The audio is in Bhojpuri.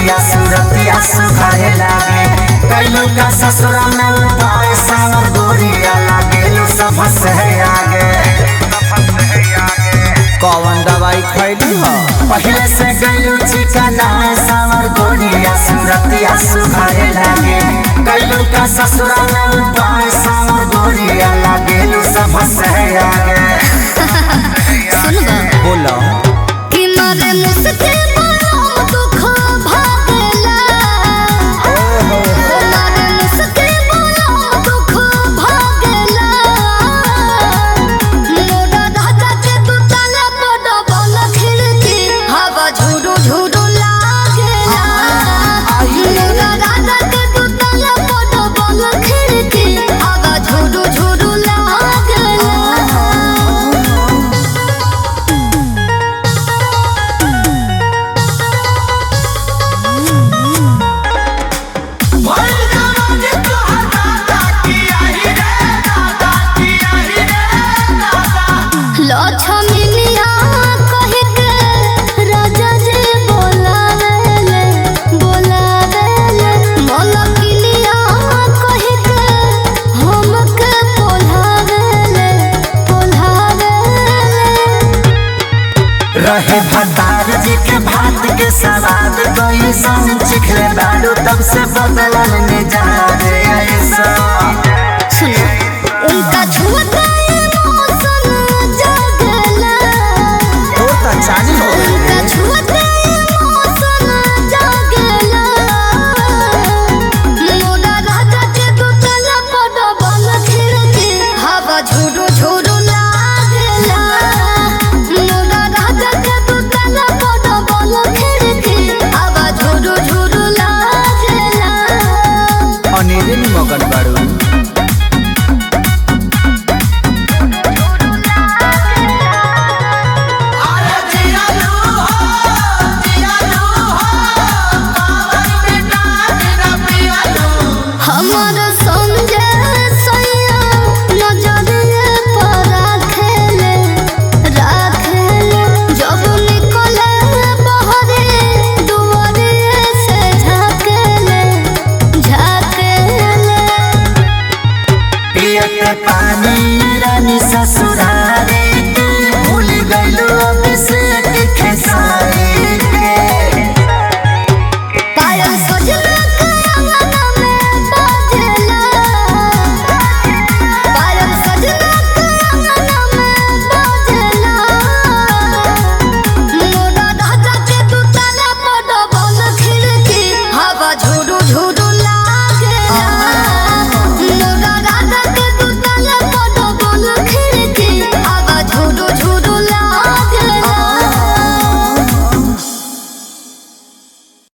गोरिया सूरतिया सुघारे लागे कैलू का ससुरा में उपाय सावर गोरिया लागेलू सब से आगे कौन दवाई खैली ह पहले से गैलू चिकना में सावर गोरिया सूरतिया सुघारे लागे कैलू का ससुरा में उपाय सावर गोरिया लागेलू सब से आगे सुनबा बोला कि मारे मुस्के बड़ा दुख भागला मारे मुस्के बड़ा दुख भागला मोरा राजा के दुतला बड़ा बल खिड़की हवा झुरु झुरु लागेला मोरा राजा के दुतला बड़ा बल खिड़की हवा झुरु झुरु लागेला लक्ष्मीनिया कहि के राजा जी बोलावेले बोलावेले मलकिनिया कहि के हमके बोलावेले बोलावेले रहे भतार जी के भात के सवाद कोई संग चिखले बालू तब से बदलन में जा रे ऐसा सुनो